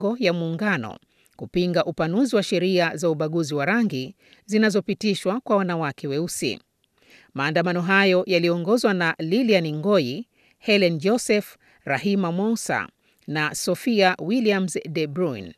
ya muungano kupinga upanuzi wa sheria za ubaguzi wa rangi zinazopitishwa kwa wanawake weusi. Maandamano hayo yaliongozwa na Lilian Ngoyi, Helen Joseph, Rahima Moussa na Sophia Williams de Bruin.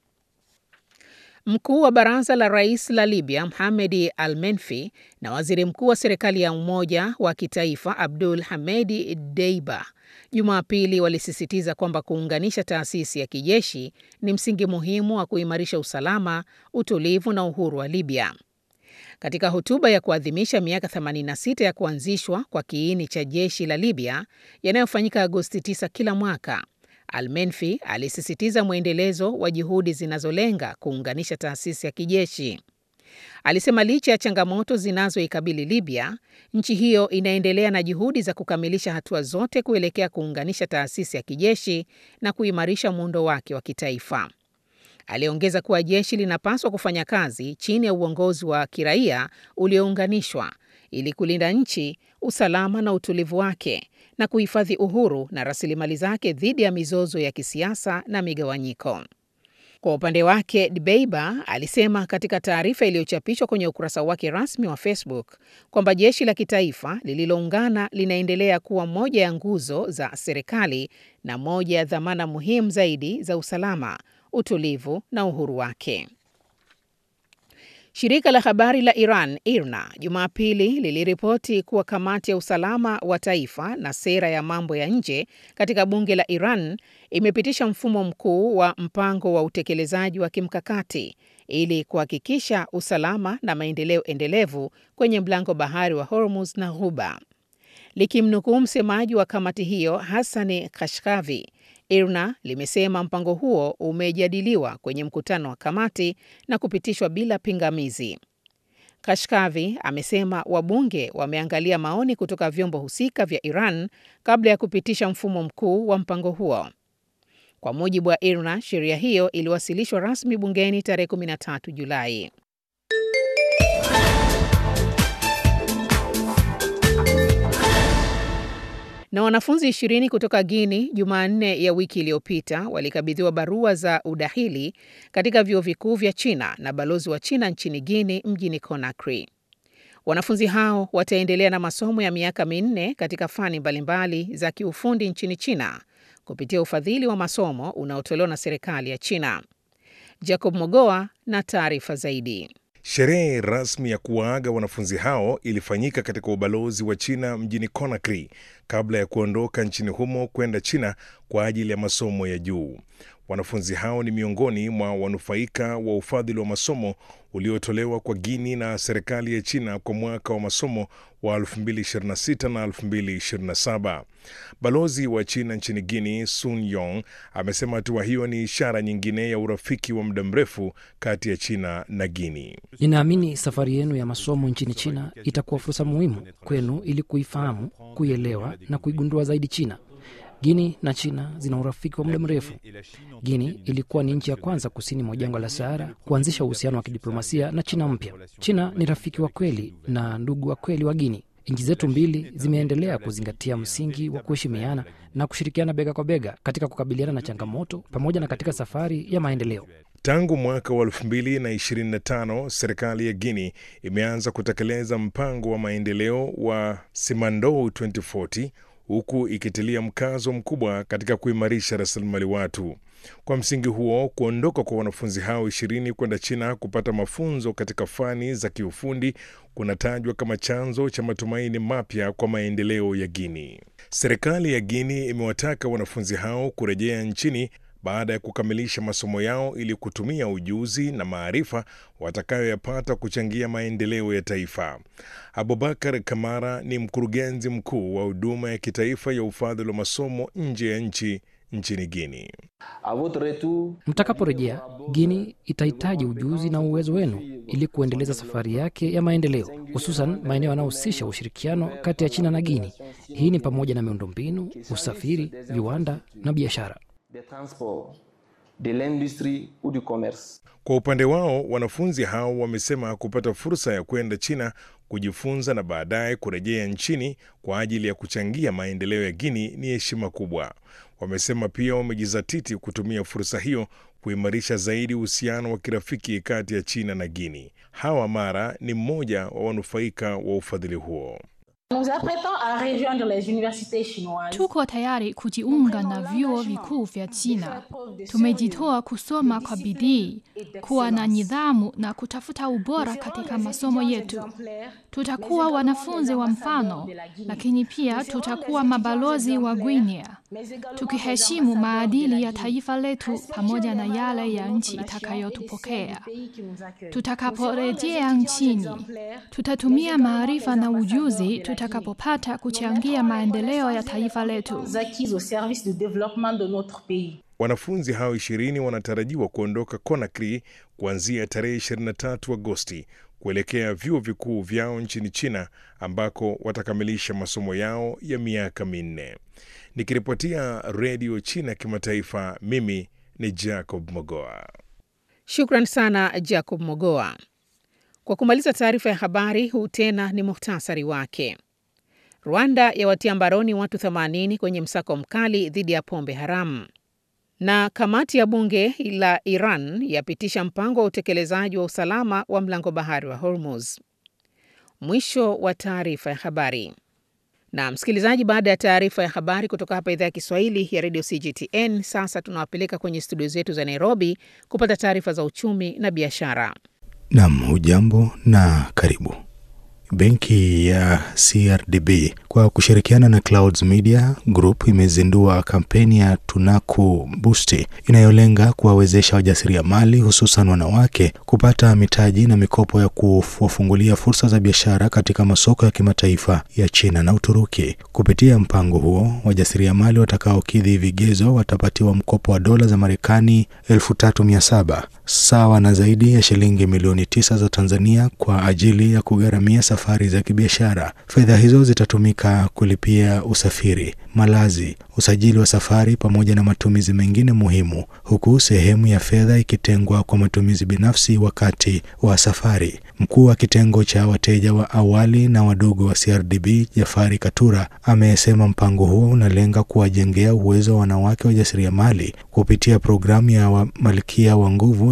Mkuu wa baraza la rais la Libya Mohamed Al Menfi na waziri mkuu wa serikali ya umoja wa kitaifa Abdul Hamedi Deiba Jumapili walisisitiza kwamba kuunganisha taasisi ya kijeshi ni msingi muhimu wa kuimarisha usalama, utulivu na uhuru wa Libya. Katika hotuba ya kuadhimisha miaka 86 ya kuanzishwa kwa kiini cha jeshi la Libya yanayofanyika Agosti 9 kila mwaka, Al-Menfi alisisitiza mwendelezo wa juhudi zinazolenga kuunganisha taasisi ya kijeshi. Alisema licha ya changamoto zinazoikabili Libya, nchi hiyo inaendelea na juhudi za kukamilisha hatua zote kuelekea kuunganisha taasisi ya kijeshi na kuimarisha muundo wake wa kitaifa. Aliongeza kuwa jeshi linapaswa kufanya kazi chini ya uongozi wa kiraia uliounganishwa ili kulinda nchi, usalama na utulivu wake na kuhifadhi uhuru na rasilimali zake dhidi ya mizozo ya kisiasa na migawanyiko. Kwa upande wake, Dbeiba alisema katika taarifa iliyochapishwa kwenye ukurasa wake rasmi wa Facebook kwamba jeshi la kitaifa lililoungana linaendelea kuwa moja ya nguzo za serikali na moja ya dhamana muhimu zaidi za usalama, utulivu na uhuru wake. Shirika la habari la Iran IRNA Jumapili liliripoti kuwa kamati ya usalama wa taifa na sera ya mambo ya nje katika bunge la Iran imepitisha mfumo mkuu wa mpango wa utekelezaji wa kimkakati ili kuhakikisha usalama na maendeleo endelevu kwenye mlango bahari wa Hormuz na Ghuba. Likimnukuu msemaji wa kamati hiyo Hassani Kashkavi, IRNA limesema mpango huo umejadiliwa kwenye mkutano wa kamati na kupitishwa bila pingamizi. Kashkavi amesema wabunge wameangalia maoni kutoka vyombo husika vya Iran kabla ya kupitisha mfumo mkuu wa mpango huo. Kwa mujibu wa IRNA, sheria hiyo iliwasilishwa rasmi bungeni tarehe 13 Julai. Na wanafunzi ishirini kutoka Guini Jumanne ya wiki iliyopita walikabidhiwa barua za udahili katika vyuo vikuu vya China na balozi wa China nchini Guini mjini Conakry. Wanafunzi hao wataendelea na masomo ya miaka minne katika fani mbalimbali za kiufundi nchini China kupitia ufadhili wa masomo unaotolewa na serikali ya China. Jacob Mogoa na taarifa zaidi. Sherehe rasmi ya kuwaaga wanafunzi hao ilifanyika katika ubalozi wa China mjini Conakry kabla ya kuondoka nchini humo kwenda China kwa ajili ya masomo ya juu. Wanafunzi hao ni miongoni mwa wanufaika wa ufadhili wa masomo uliotolewa kwa Guini na serikali ya China kwa mwaka wa masomo wa 2026 na 2027. Balozi wa China nchini Guini, Sun Yong, amesema hatua hiyo ni ishara nyingine ya urafiki wa muda mrefu kati ya China na Guini. Ninaamini safari yenu ya masomo nchini China itakuwa fursa muhimu kwenu ili kuifahamu, kuielewa na kuigundua zaidi China. Guini na China zina urafiki wa muda mrefu. Guini ilikuwa ni nchi ya kwanza kusini mwa jangwa la Sahara kuanzisha uhusiano wa kidiplomasia na China mpya. China ni rafiki wa kweli na ndugu wa kweli wa Guini. Nchi zetu mbili zimeendelea kuzingatia msingi wa kuheshimiana na kushirikiana bega kwa bega katika kukabiliana na changamoto pamoja na katika safari ya maendeleo. Tangu mwaka wa 2025 serikali ya Guini imeanza kutekeleza mpango wa maendeleo wa Simandou 2040 huku ikitilia mkazo mkubwa katika kuimarisha rasilimali watu. Kwa msingi huo, kuondoka kwa wanafunzi hao ishirini kwenda China kupata mafunzo katika fani za kiufundi kunatajwa kama chanzo cha matumaini mapya kwa maendeleo ya Guini. Serikali ya Guini imewataka wanafunzi hao kurejea nchini baada ya kukamilisha masomo yao ili kutumia ujuzi na maarifa watakayoyapata kuchangia maendeleo ya taifa. Abubakar Kamara ni mkurugenzi mkuu wa huduma ya kitaifa ya ufadhili wa masomo nje ya nchi nchini Guini. Mtakaporejea, Guini itahitaji ujuzi na uwezo wenu ili kuendeleza safari yake ya maendeleo, hususan maeneo yanayohusisha ushirikiano kati ya China na Guini. Hii ni pamoja na miundombinu, usafiri, viwanda na biashara. de transport, de l'industrie ou du commerce. Kwa upande wao, wanafunzi hao wamesema kupata fursa ya kwenda China kujifunza na baadaye kurejea nchini kwa ajili ya kuchangia maendeleo ya Guini ni heshima kubwa. Wamesema pia wamejizatiti kutumia fursa hiyo kuimarisha zaidi uhusiano wa kirafiki kati ya China na Guinea. Hawa Mara ni mmoja wa wanufaika wa ufadhili huo. Tuko tayari kujiunga na vyuo vikuu vya China. Tumejitoa kusoma kwa bidii, kuwa na nidhamu na kutafuta ubora katika masomo yetu. Tutakuwa wanafunzi wa mfano, lakini pia tutakuwa mabalozi wa Guinea, tukiheshimu maadili ya taifa letu pamoja na yale ya nchi itakayotupokea. Tutakaporejea nchini, tutatumia maarifa na ujuzi tutakapopata kuchangia maendeleo ya taifa letu. Wanafunzi hao ishirini wanatarajiwa kuondoka Conakry kuanzia tarehe 23 Agosti kuelekea vyuo vikuu vyao nchini China ambako watakamilisha masomo yao ya miaka minne. Nikiripotia Redio China Kimataifa, mimi ni Jacob Mogoa. Shukran sana Jacob Mogoa. Kwa kumaliza taarifa ya habari, huu tena ni muhtasari wake. Rwanda yawatia mbaroni watu 80 kwenye msako mkali dhidi ya pombe haramu, na kamati ya bunge la Iran yapitisha mpango wa utekelezaji wa usalama wa mlango bahari wa Hormuz. Mwisho wa taarifa ya habari. Na msikilizaji, baada ya taarifa ya habari kutoka hapa idhaa ya Kiswahili ya redio CGTN, sasa tunawapeleka kwenye studio zetu za Nairobi kupata taarifa za uchumi na biashara. Nam, hujambo na karibu. Benki ya CRDB kwa kushirikiana na Clouds Media Group imezindua kampeni ya Tunaku Boost inayolenga kuwawezesha wajasiriamali hususan wanawake kupata mitaji na mikopo ya kuwafungulia fursa za biashara katika masoko ya kimataifa ya China na Uturuki. Kupitia mpango huo, wajasiriamali watakaokidhi vigezo watapatiwa mkopo wa dola za Marekani elfu tatu mia saba sawa na zaidi ya shilingi milioni tisa za Tanzania kwa ajili ya kugharamia safari za kibiashara. Fedha hizo zitatumika kulipia usafiri, malazi, usajili wa safari pamoja na matumizi mengine muhimu, huku sehemu ya fedha ikitengwa kwa matumizi binafsi wakati wa safari. Mkuu wa kitengo cha wateja wa awali na wadogo wa CRDB Jafari Katura amesema mpango huo unalenga kuwajengea uwezo wa wanawake wajasiriamali kupitia programu ya wa Malkia wa Nguvu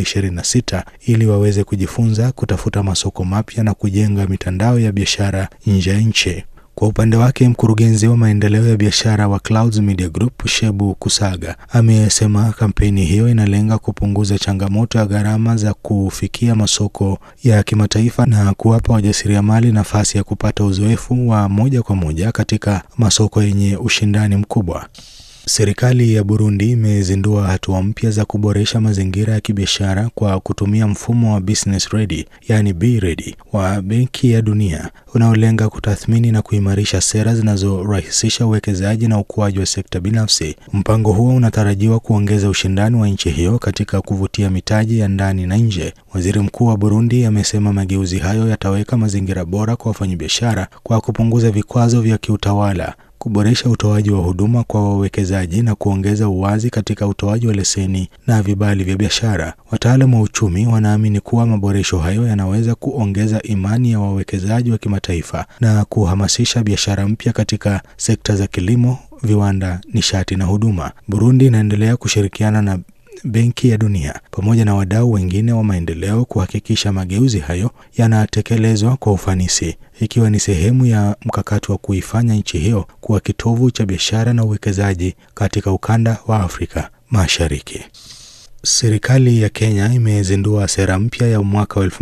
2026 ili waweze kujifunza, kutafuta masoko mapya na kujenga mitandao ya biashara nje ya nchi. Kwa upande wake mkurugenzi wa maendeleo ya biashara wa Clouds Media Group Shebu Kusaga amesema kampeni hiyo inalenga kupunguza changamoto ya gharama za kufikia masoko ya kimataifa na kuwapa wajasiriamali nafasi ya kupata uzoefu wa moja kwa moja katika masoko yenye ushindani mkubwa. Serikali ya Burundi imezindua hatua mpya za kuboresha mazingira ya kibiashara kwa kutumia mfumo wa business ready, yani be ready wa Benki ya Dunia unaolenga kutathmini na kuimarisha sera zinazorahisisha uwekezaji na ukuaji wa sekta binafsi. Mpango huo unatarajiwa kuongeza ushindani wa nchi hiyo katika kuvutia mitaji ya ndani na nje. Waziri Mkuu wa Burundi amesema mageuzi hayo yataweka mazingira bora kwa wafanyabiashara kwa kupunguza vikwazo vya kiutawala kuboresha utoaji wa huduma kwa wawekezaji na kuongeza uwazi katika utoaji wa leseni na vibali vya biashara. Wataalamu wa uchumi wanaamini kuwa maboresho hayo yanaweza kuongeza imani ya wawekezaji wa kimataifa na kuhamasisha biashara mpya katika sekta za kilimo, viwanda, nishati na huduma. Burundi inaendelea kushirikiana na Benki ya Dunia pamoja na wadau wengine wa maendeleo kuhakikisha mageuzi hayo yanatekelezwa kwa ufanisi, ikiwa ni sehemu ya mkakati wa kuifanya nchi hiyo kuwa kitovu cha biashara na uwekezaji katika ukanda wa Afrika Mashariki. Serikali ya Kenya imezindua sera mpya ya mwaka wa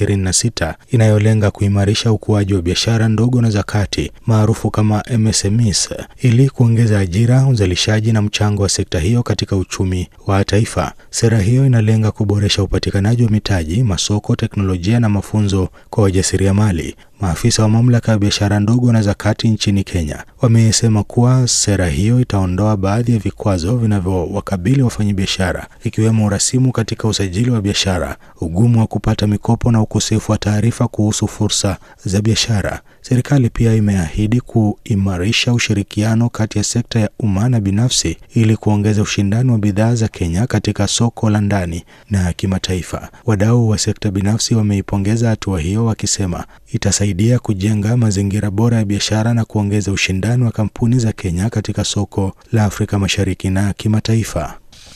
2026 inayolenga kuimarisha ukuaji wa biashara ndogo na za kati maarufu kama MSMEs ili kuongeza ajira, uzalishaji na mchango wa sekta hiyo katika uchumi wa taifa. Sera hiyo inalenga kuboresha upatikanaji wa mitaji, masoko, teknolojia na mafunzo kwa wajasiriamali. Maafisa wa mamlaka ya biashara ndogo na za kati nchini Kenya wamesema kuwa sera hiyo itaondoa baadhi ya vikwazo vinavyowakabili wafanyabiashara ikiwemo urasimu katika usajili wa biashara, ugumu wa kupata mikopo na ukosefu wa taarifa kuhusu fursa za biashara. Serikali pia imeahidi kuimarisha ushirikiano kati ya sekta ya umma na binafsi ili kuongeza ushindani wa bidhaa za Kenya katika soko la ndani na kimataifa. Wadau wa sekta binafsi wameipongeza hatua hiyo wakisema itasaidia kujenga mazingira bora ya biashara na kuongeza ushindani wa kampuni za Kenya katika soko la Afrika Mashariki na kimataifa.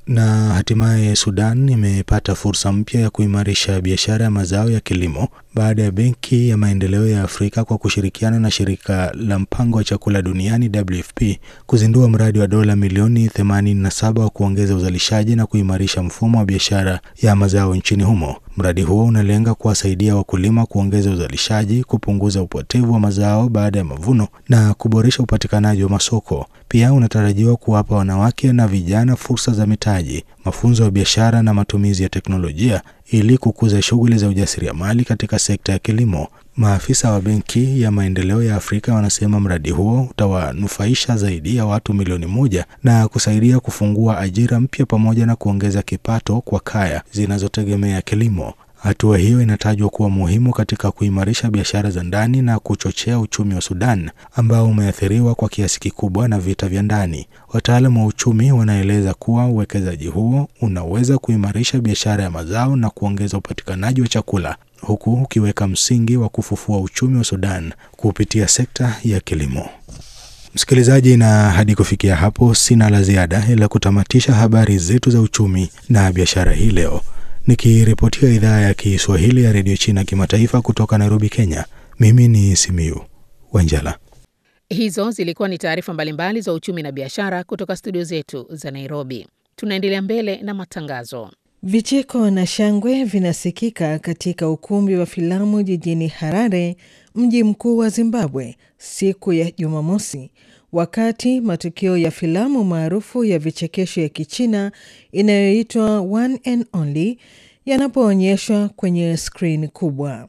Na hatimaye Sudan imepata fursa mpya ya kuimarisha biashara ya mazao ya kilimo baada ya Benki ya Maendeleo ya Afrika kwa kushirikiana na shirika la mpango wa chakula duniani WFP kuzindua mradi wa dola milioni 87 wa kuongeza uzalishaji na kuimarisha mfumo wa biashara ya mazao nchini humo. Mradi huo unalenga kuwasaidia wakulima kuongeza uzalishaji, kupunguza upotevu wa mazao baada ya mavuno na kuboresha upatikanaji wa masoko. Pia unatarajiwa kuwapa wanawake na vijana fursa za mitaji, mafunzo ya biashara na matumizi ya teknolojia ili kukuza shughuli za ujasiriamali katika sekta ya kilimo. Maafisa wa Benki ya Maendeleo ya Afrika wanasema mradi huo utawanufaisha zaidi ya watu milioni moja na kusaidia kufungua ajira mpya pamoja na kuongeza kipato kwa kaya zinazotegemea kilimo. Hatua hiyo inatajwa kuwa muhimu katika kuimarisha biashara za ndani na kuchochea uchumi wa Sudan ambao umeathiriwa kwa kiasi kikubwa na vita vya ndani. Wataalamu wa uchumi wanaeleza kuwa uwekezaji huo unaweza kuimarisha biashara ya mazao na kuongeza upatikanaji wa chakula huku ukiweka msingi wa kufufua uchumi wa Sudan kupitia sekta ya kilimo. Msikilizaji, na hadi kufikia hapo sina la ziada ila kutamatisha habari zetu za uchumi na biashara hii leo nikiripotia idhaa ya Kiswahili ya redio China kimataifa kutoka Nairobi, Kenya. Mimi ni Simiu Wanjala. Hizo zilikuwa ni taarifa mbalimbali za uchumi na biashara kutoka studio zetu za Nairobi. Tunaendelea mbele na matangazo. Vicheko na shangwe vinasikika katika ukumbi wa filamu jijini Harare, mji mkuu wa Zimbabwe, siku ya Jumamosi, wakati matukio ya filamu maarufu ya vichekesho ya Kichina inayoitwa One and Only yanapoonyeshwa kwenye skrini kubwa.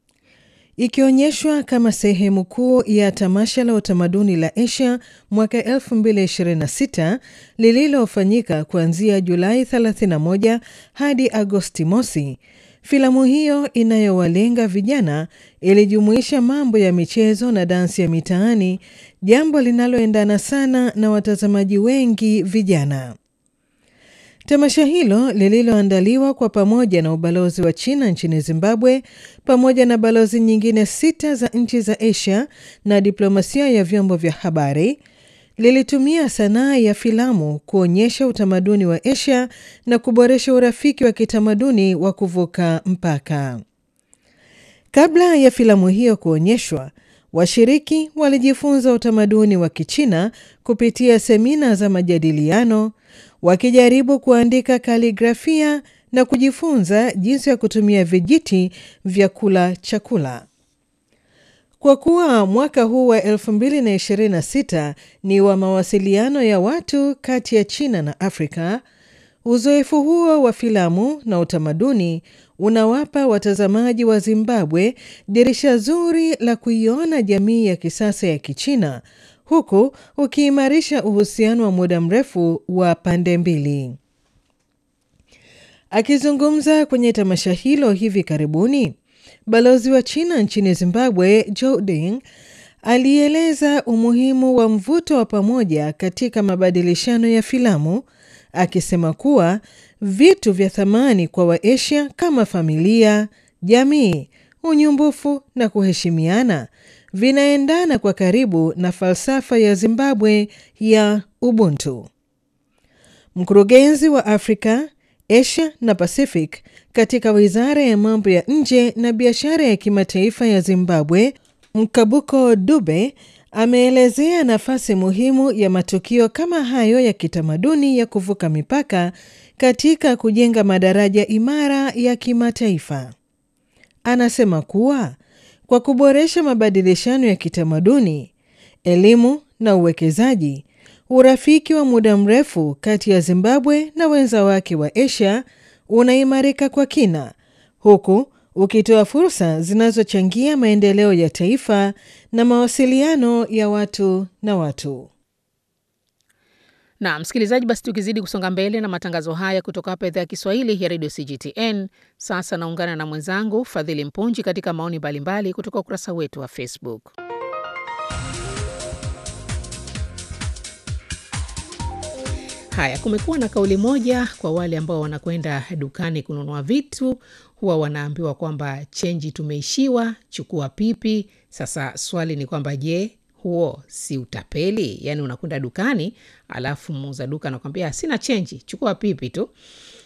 Ikionyeshwa kama sehemu kuu ya tamasha la utamaduni la Asia mwaka 2026 lililofanyika kuanzia Julai 31 hadi Agosti mosi. Filamu hiyo inayowalenga vijana ilijumuisha mambo ya michezo na dansi ya mitaani, jambo linaloendana sana na watazamaji wengi vijana. Tamasha hilo lililoandaliwa kwa pamoja na ubalozi wa China nchini Zimbabwe pamoja na balozi nyingine sita za nchi za Asia na diplomasia ya vyombo vya habari lilitumia sanaa ya filamu kuonyesha utamaduni wa Asia na kuboresha urafiki wa kitamaduni wa kuvuka mpaka. Kabla ya filamu hiyo kuonyeshwa, washiriki walijifunza utamaduni wa Kichina kupitia semina za majadiliano, wakijaribu kuandika kaligrafia na kujifunza jinsi ya kutumia vijiti vya kula chakula. Kwa kuwa mwaka huu wa 2026 ni wa mawasiliano ya watu kati ya China na Afrika, uzoefu huo wa filamu na utamaduni unawapa watazamaji wa Zimbabwe dirisha zuri la kuiona jamii ya kisasa ya Kichina huku ukiimarisha uhusiano wa muda mrefu wa pande mbili. Akizungumza kwenye tamasha hilo hivi karibuni, balozi wa China nchini Zimbabwe Joe Ding alieleza umuhimu wa mvuto wa pamoja katika mabadilishano ya filamu, akisema kuwa vitu vya thamani kwa Waasia kama familia, jamii, unyumbufu na kuheshimiana vinaendana kwa karibu na falsafa ya Zimbabwe ya Ubuntu. Mkurugenzi wa Afrika, Asia na Pacific katika Wizara ya Mambo ya Nje na Biashara ya Kimataifa ya Zimbabwe, Mkabuko Dube ameelezea nafasi muhimu ya matukio kama hayo ya kitamaduni ya kuvuka mipaka katika kujenga madaraja imara ya kimataifa. Anasema kuwa kwa kuboresha mabadilishano ya kitamaduni, elimu na uwekezaji, urafiki wa muda mrefu kati ya Zimbabwe na wenza wake wa Asia unaimarika kwa kina, huku ukitoa fursa zinazochangia maendeleo ya taifa na mawasiliano ya watu na watu. Na msikilizaji, basi tukizidi kusonga mbele na matangazo haya kutoka hapa idhaa ya Kiswahili ya redio CGTN. Sasa naungana na mwenzangu Fadhili Mpunji katika maoni mbalimbali kutoka ukurasa wetu wa Facebook. Haya, kumekuwa na kauli moja kwa wale ambao wanakwenda dukani kununua vitu, huwa wanaambiwa kwamba chenji tumeishiwa, chukua pipi. Sasa swali ni kwamba je, huo si utapeli? Yaani unakwenda dukani alafu muuza duka anakwambia sina chenji, chukua pipi tu.